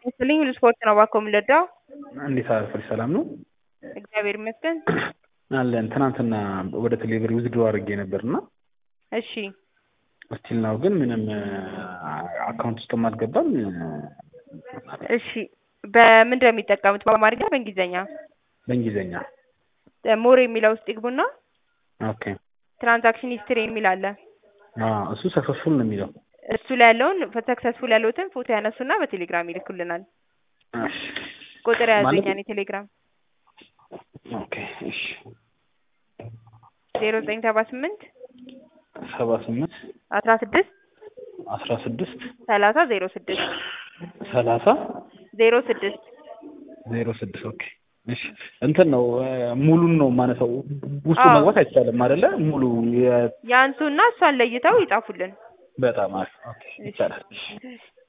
ይስጥልኝ ሁሉ ስፖርት ነው እባክዎ የምንረዳው? እንዴት አረፈድሽ ሰላም ነው? እግዚአብሔር ይመስገን። አለን ትናንትና ወደ ቴሌብር ዊዝድሮ አድርጌ ነበር እና እሺ እስቲል ናው ግን ምንም አካውንት ውስጥም አልገባም። እሺ በምንድን ነው የሚጠቀሙት? በአማርኛ በእንግሊዝኛ? በእንግሊዝኛ። ሞር የሚለው ውስጥ ይግቡና ኦኬ ትራንዛክሽን ሂስትሪ የሚል አለ። አዎ እሱ ሰክሰስፉል ነው የሚለው። እሱ ላይ ያለውን ሰክሰስፉል ያሉትን ፎቶ ያነሱና በቴሌግራም ይልኩልናል። እሺ ቁጥር ያዙኝ ማለት- ያኔ ቴሌግራም ኦኬ እሺ ዜሮ ዘጠኝ ሰባ ስምንት ሰባ ስምንት አስራ ስድስት አስራ ስድስት ሰላሳ ዜሮ ስድስት ሰላሳ ዜሮ ስድስት ዜሮ ስድስት ኦኬ እሺ እንትን ነው ሙሉን ነው ማነሳው ውስጡ አዎ። መግባት አይቻልም አይደለ ሙሉ የ- ያንሱና እሷን ለይተው ይጻፉልን። በጣም አሪፍ ኦኬ ይቻላል እሺ